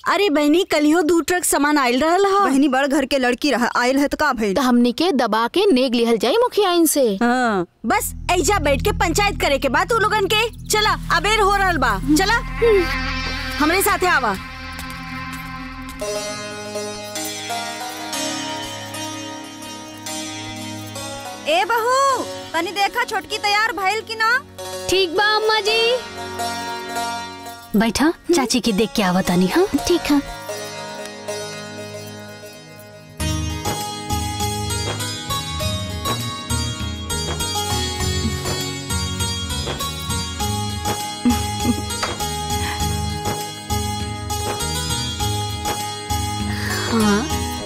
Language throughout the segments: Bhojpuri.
अरे बहनी कलियो दू ट्रक सामान आयल रहल हा बहनी बड़ घर के लड़की रह आयल है तो का भइल तो हमनी के दबा के नेग लिहल जाई मुखिया इनसे हाँ बस ऐजा बैठ के पंचायत करे के बाद तू लोगन के चला अबेर हो रहल बा चला हमरे साथे आवा ए बहू तनी देखा छोटकी तैयार भइल कि ना ठीक बा अम्मा जी बैठा चाची के देख के आवतानी हाँ ठीक है हाँ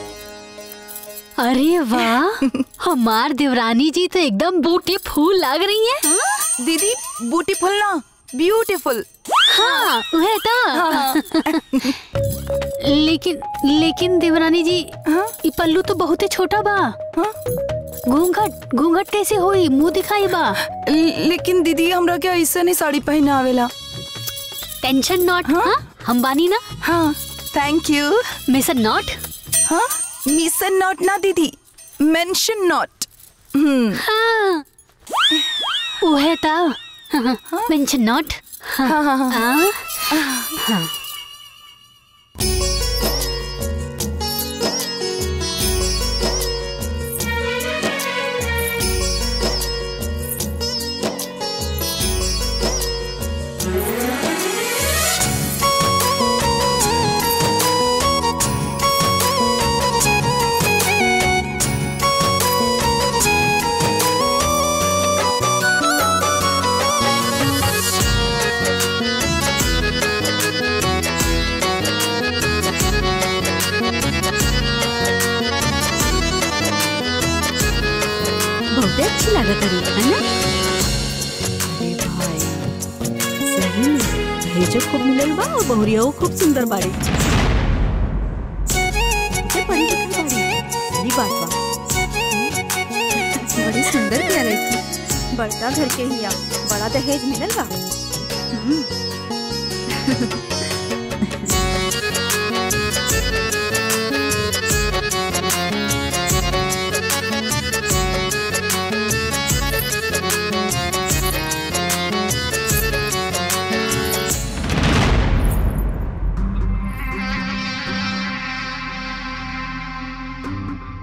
अरे वाह हमार देवरानी जी तो एकदम बूटी फूल लग रही है दीदी ब्यूटीफुल ना ब्यूटीफुल हाँ वह था लेकिन लेकिन देवरानी जी ये पल्लू तो बहुत ही छोटा बा घूंघट घूंघट कैसे होई मुंह दिखाई बा लेकिन दीदी हमरा के ऐसे नहीं साड़ी पहने आवेला टेंशन नॉट हाँ हम बानी ना हाँ थैंक यू मिसर नॉट हाँ मिसन नॉट ना दीदी मेंशन नॉट हम्म हाँ वह था मेंशन नॉट हाँ हाँ हाँ हाँ हाँ बहुत अच्छी लागत रही है ना अरे भाई सही में भेजो खूब मिलल बा और बहुरिया खूब सुंदर बाड़ी ये परी दिखल बाड़ी ये बात बा बड़ी सुंदर किया लड़की बड़का घर के हिया बड़ा दहेज मिलल बा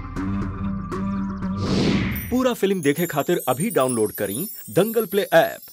पूरा फिल्म देखे खातिर अभी डाउनलोड करी दंगल प्ले ऐप